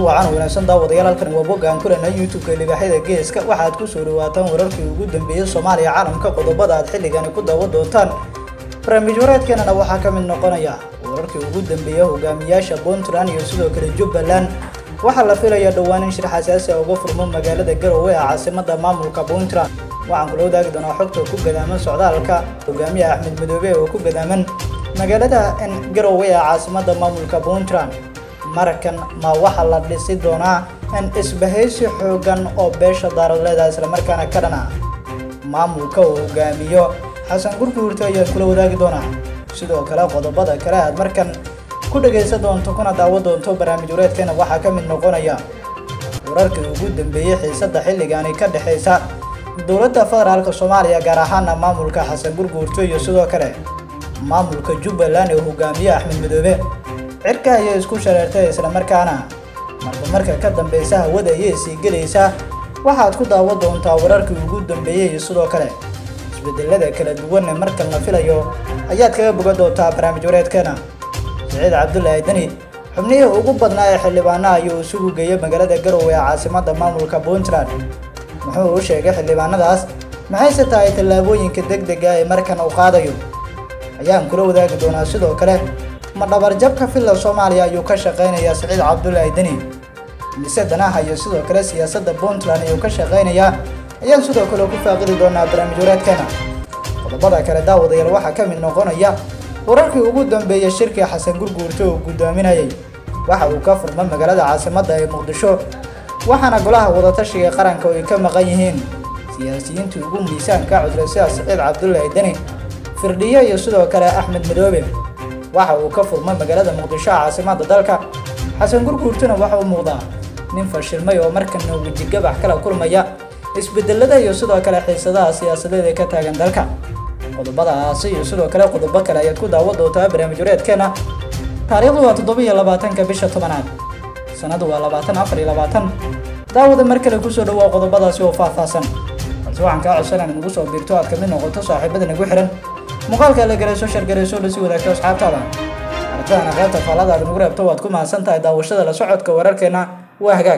wacan wanaagsan daawadayaal halkan waa boggaan kulana youtube-ka libaaxyada geeska waxaad ku soo dhawaataan wararkii ugu dambeeyey soomaaliya caalamka qodobada aad xilligani ku daawan doontaan barnaamij wareedkeenana waxaa ka mid noqonaya wararkii ugu dambeeya hogaamiyaasha puntland iyo sidoo kale jubbaland waxaa la filaya dhowaan in shir xasaasi a uga furmo magaalada garowe ee caasimada maamulka puntland waxaan kula wadaagi doonaa xogta ku gadaaman socdaalka hogaamiyaha axmed madoobe oo ku gadaaman magaalada garowe ee caasimada maamulka puntland markan ma waxaa la dhisi doonaa in isbahaysi xoogan oo beesha daaradleeda islamarkaana ka dhana maamulka uu hogaamiyo xasan gurguurta ayaan kula wadaagi doonaa sidoo kale qodobada kale aad markan ku dhagaysan doonto kuna daawo doonto barnaamij wareedkeena waxaa ka mid noqonaya wararkii ugu dambeeyey xiisada xilligaani ka dhexaysa dowladda federaalka soomaaliya gaar ahaana maamulka xasan gurguurto iyo sidoo kale maamulka jubbaland ee hogaamiye axmed madoobe cirka ayay isku shareertay islamarkaana marba marka ka dambeysa hawada ayay sii gelaysaa waxaad ku daawan doontaa wararkii ugu dambeeyey iyo sidoo kale isbedelada kala duwan ee markan la filayo ayaad kaga bogan doontaa barnaamij wareedkeena siciid cabdulaahi deni xubnihii ugu badnaa ee xildhibaanaha ayuu isugu geeyay magaalada garowe ee caasimada maamulka puntland muxuu u sheegay xildhibaanadaas maxayse tahay tallaabooyinka deg dega ee markan uu qaadayo ayaan kula wadaagi doonaa sidoo kale ma dhabarjabka filla soomaaliya ayuu ka shaqaynayaa siciid cabdulaahi deni mise danaha iyo sidoo kale siyaasadda puntland ayuu ka shaqaynayaa ayaan sidoo kale ku faaqidi doonaa barnaamij wareedkeena qodobada kale daawadayaal waxaa ka mid noqonaya wararkii ugu dambeeyey shirkii xasan gurguurto uu guddoominayay waxa uu ka furma magaalada caasimadda ee muqdisho waxaana golaha wadatashiga qaranka oo ay ka maqan yihiin siyaasiyiintii ugu miisaanka cudray sida siciid cabdulaahi deni firdhiye iyo sidoo kale axmed madoobe waxa uu ka furmay magaalada muqdisho caasimada dalka xasan gurguurtuna waxa uu muuqdaa nin fashilmay oo markana wejigabax kala kulmaya isbedelada iyo sidoo kale xiisadaha siyaasadeed ee ka taagan dalka qodobadaasi iyo sidoo kale qodobo kale ayaad ku daawan doontaa barnaamij wareedkeena taariikhdu waa toddoba iyo labaatanka bisha tobanaad sanadu waa labaatan afar iyo labaatan daawada mar kale kusoo dhawaa qodobadaasi oo faahfaahsan balse waxaan kaa codsanaan nagu soo biirto aad kamid noqoto saaxiibada nagu xihan muuqaalka la garayso shargarayso la sii wadaagto asxaabtaada aragtadana qaybta faallada aad nagu reebto waad ku mahadsan tahay daawashada la socodka wararkeena waa hagaag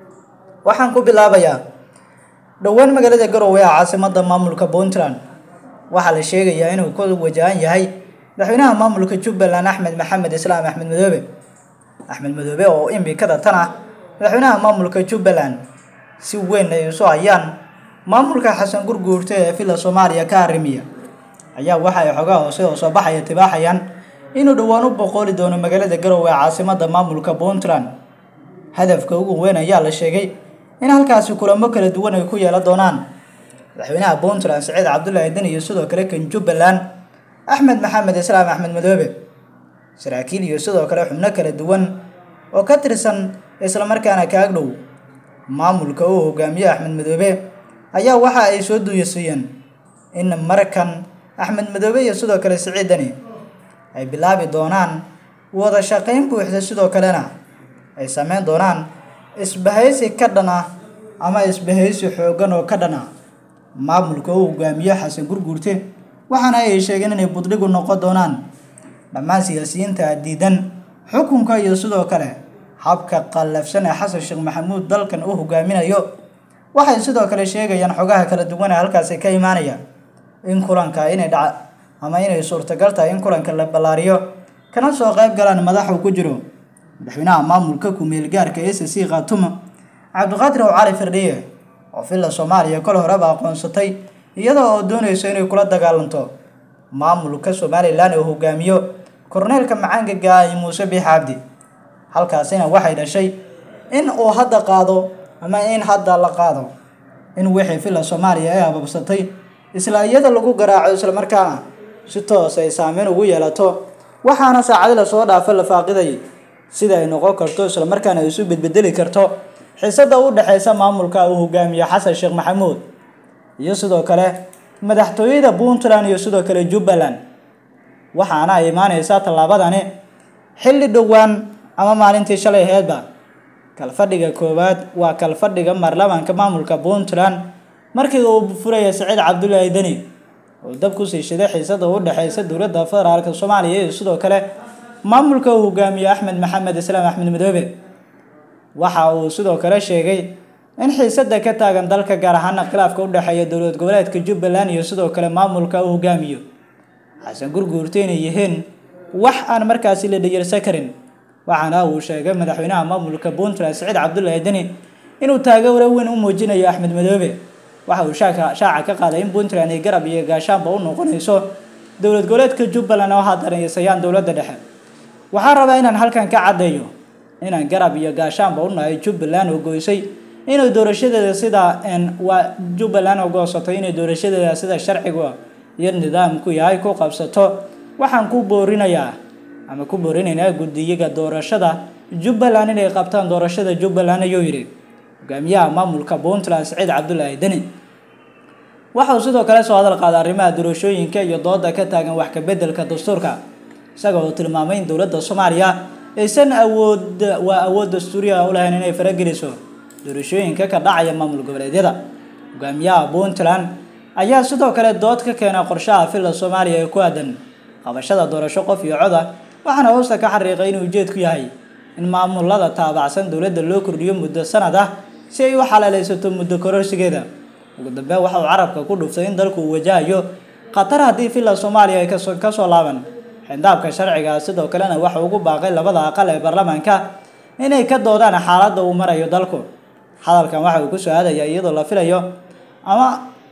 waxaan ku bilaabayaa dhowaan magaalada garowe ee caasimada maamulka puntland waxaa la sheegayaa inuu ku wajahan yahay madaxweynaha maamulka jubbaland axmed maxamed islaam axmed madoobe axmed madoobe oo imikada tan ah madaxweynaha maamulka jubbaland si weyn ay isu hayaan maamulka xasan gurguurta ee villa soomaaliya ka arrimiya ayaa waxa ay xogaha hoose oo soo baxaya tibaaxayaan inuu dhowaan u boqooli doono magaalada garowe ee caasimada maamulka puntland hadafka ugu weyn ayaa la sheegay in halkaasi kulamo kala duwan ay ku yeelan doonaan madaxweynaha puntland siciid cabdulaahi deni iyo sidoo kale kan jubbaland axmed maxamed islaam axmed madoobe saraakiil iyo sidoo kale xubno kala duwan oo ka tirsan islamarkaana kaag dhow maamulka uu hogaamiye axmed madoobe ayaa waxa ay soo duuyasiiyeen in markan axmed madoobe iyo sidoo kale siciid deni ay bilaabi doonaan wada shaqayn buuxda sidoo kalena ay sameyn doonaan isbahaysi ka dhan ah ama isbahaysi xooggan oo ka dhan ah maamulka uu hogaamiye xasan gurguurte waxaana ay sheegeen inay budhigu noqon doonaan dhammaan siyaasiyiinta diidan xukunka iyo sidoo kale habka qallafsan ee xasan sheekh maxamuud dalkan u hogaaminayo waxay sidoo kale sheegayaan xogaha kala duwan ee halkaasi ka imaanaya in kulanka inay dhaca ama inay suurtagal tahay in kulanka la ballaariyo kana soo qayb galaan madaxu ku jiro madaxweynaha maamulka ku-meel gaarka s c khaatumo cabdiqaadir ow cali firdhiye oo villa soomaaliya kol horeba aqoonsatay iyada oo doonayso inay kula dagaalanto maamulka somalilan oo hogaamiyo korneelka macaanka gaay muuse biix cabdi halkaasina waxay dhashay in uu hadda qaado ama in hadda la qaado in wixii villa soomaaliya ay ababsatay isla iyada lagu garaaco islamarkaana si toos ay saameyn ugu yeelato waxaana saacadi lasoo dhaafa la faaqiday sida ay noqon karto islamarkaana isu bedbedeli karto xiisada u dhexeysa maamulka uu hogaamiye xasan sheekh maxamuud iyo sidoo kale madaxtooyada puntland iyo sidoo kale jubbaland waxaana ay imaaneysaa tallaabadani xilli dhowaan ama maalintii shalay aheedba kalfadhiga koowaad waa kalfadhiga baarlamaanka maamulka puntland markii uu furaya siciid cabdulaahi deni oo dab kusii shiday xiisada u dhexeysa dowladda federaalka soomaaliya iyo sidoo kale maamulka uu hogaamiye axmed maxamed islaam axmed madoobe waxa uu sidoo kale sheegay in xiisada ka taagan dalka gaar ahaana khilaafka u dhexeeya dowlad goboleedka jubbaland iyo sidoo kale maamulka uu hogaamiyo xasan gurguurta inay yihiin wax aan markaasi la dhayarsan karin waxaana uu sheegay madaxweynaha maamulka puntland siciid cabdullaahi deni inuu taageero weyn u muujinayo axmed madoobe waxa uu shaaca ka qaaday in puntland ay garab iyo gaashaanba u noqonayso dowlad goboleedka jubbaland oo haddanaysayaan dowladda dhexe waxaan rabaa inaan halkan ka caddeeyo inaan garab iyo gaashaanba u nahay jubbaland oo goysay inay doorashadeeda sida waa jubbaland oo goosatay inay doorashadeeda sida sharciga iyo nidaamku yahay ku qabsato waxaan ku boorinayaa ama ku boorinaynaa guddiyaga doorashada jubbaland inay qabtaan doorashada jubbaland ayuu yidhi hogaamiyaha maamulka puntland siciid cabdullaahi deni waxa uu sidoo kale soo hadal qaaday arrimaha doorashooyinka iyo dooda ka taagan wax ka beddelka dastuurka isaga oo tilmaamay in dowladda soomaaliya aysan awood waa awood dastuuriya u lahayn inay farageliso doorashooyinka ka dhacaya maamul goboleedyada hogaamiyaha puntland ayaa sidoo kale dood ka keena qorshaha filla soomaaliya ee ku aadan qabashada doorasho qof iyo cod ah waxaana hoosta ka xariiqay inuu ujeedku yahay in maamulada taabacsan dowladda loo kordhiyo muddo sanad ah si ay u xalaalaysato muddo kororsigeeda ugu dambeyn waxa uu carabka ku dhuftay in dalku uu wajahayo khatar haddii filla soomaaliya ay kasoo laaban xindaabka sharciga sidoo kalena waxa ugu baaqay labada aqal ee baarlamaanka inay ka doodaan xaaladda uu marayo dalku hadalkan waxa uu ku soo aadaya iyadoo la filayo ama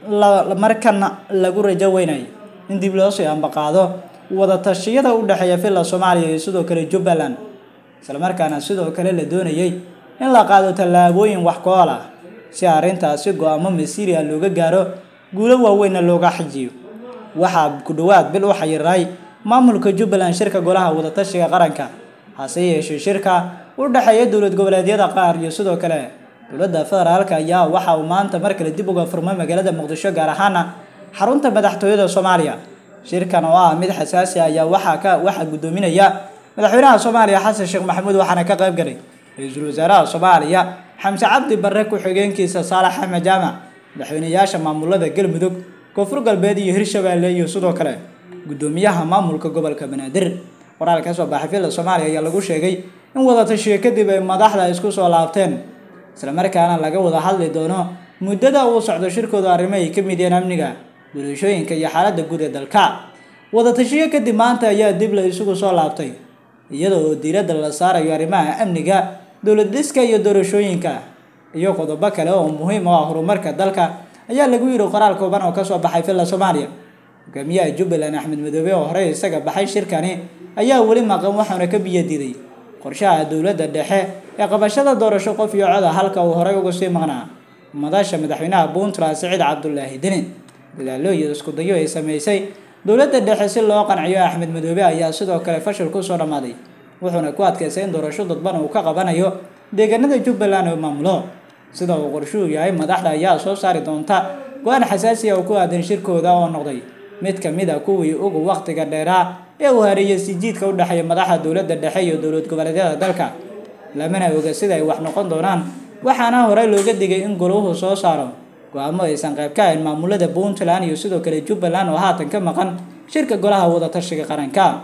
markan lagu rajo weynayo in dib loo sii ambaqaado wada tashiyada u dhexeeya filla soomaaliya iyo sidoo kale jubbaland islamarkaana sidoo kale la doonayay in la qaado tallaabooyin wax ku-ool ah si arrintaasi go-aamo masiiriya looga gaaro guulo waaweynna looga xijiyo waxaa ku dhowaad bil u xayiraay maamulka jubbaland shirka golaha wadatashiga qaranka hase yeeshee shirka u dhexeeya dowlad goboleedyada qaar iyo sidoo kale dowladda federaalka ayaa waxa uu maanta mar kale dib uga furmay magaalada muqdisho gaar ahaana xarunta madaxtooyada soomaaliya shirkan oo ah mid xasaasi ayaa waxaa ka waxaa guddoominaya madaxweynaha soomaaliya xasan sheekh maxamuud waxaana ka qayb galay ra-iisul wasaaraha soomaaliya xamse cabdi barre ku-xigeenkiisa saalax axmed jaamac madaxweyneyaasha maamulada galmudug koonfur galbeed iyo hirshabeelle iyo sidoo kale guddoomiyaha maamulka gobolka banaadir qoraal ka soo baxay filla soomaaliya ayaa lagu sheegay in wadatashiyo kadib ay madaxda isku soo laabteen islamarkaana laga wada hadli doono muddada uu socdo shirkooda arrimo ay ka mid yihiin amniga doorashooyinka iyo xaaladda guud ee dalka wadatashiyo kadib maanta ayaa dib la isugu soo laabtay iyada oo diiradda la saarayo arrimaha amniga dowlad dhiska iyo doorashooyinka iyo qodobo kale oo muhiim u ah horumarka dalka ayaa lagu yidhi qoraal kooban oo kasoo baxay filla soomaaliya hogaamiyaha jubbaland axmed madoobe oo horey isaga baxay shirkani ayaa weli maqan waxaana ka biyadiiday qorshaha dowladda dhexe ee qabashada doorasho qof iyo coda halka uu horey uga sii maqnaa madasha madaxweynaha puntland siciid cabdulaahi deni dadaalo iyo isku dayo ay sameysay dowladda dhexe si loo qanciyo axmed madoobe ayaa sidoo kale fashil kusoo dhammaaday wuxuuna ku adkaystay in doorasho dadban uu ka qabanayo deegaanada jubbaland oo maamulo sida uu qorshuhu yahay madaxda ayaa soo saari doonta go-aan xasaasi ah oo ku aadan shirkooda oo noqday mid ka mid a kuwii ugu wakhtiga dheeraa ee uu hareeyay sijiidka u dhexeeya madaxda dowladda dhexe iyo dowlad goboleedyada dalka lamana oga sida ay wax noqon doonaan waxaana horey looga digay in goluhu soo saaro go-aamo aysan qayb ka ahayn maamulada puntland iyo sidoo kale jubbaland oo haatan ka maqan shirka golaha wadatashiga qaranka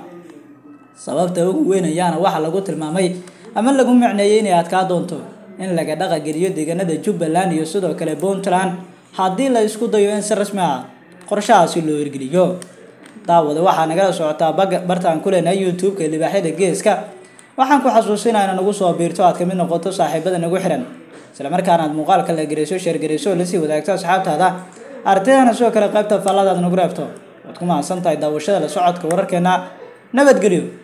sababta ugu weyn ayaana waxaa lagu tilmaamay ama lagu micneeyey inay adkaa doonto in laga dhaqageliyo deegaanada jubbaland iyo sidoo kale puntland haddii la isku dayo in si rasmi ah qorshahaasi loo hirgeliyo daawada waxaa nagala socotaa bartaan ku leenahay youtube-ka libaaxyada geeska waxaan ku xasuusinaa ina nagu soo biirto aad kamid noqoto saaxiibada nagu xiran islamarkaana aad muuqaalka la gerayso sheergarayso lasii wadaagto asxaabtaada ardaydana sidoo kale qaybta faalladaad nagu reebto waad ku mahadsan tahay daawashada la socodka wararkeena nabadgelyo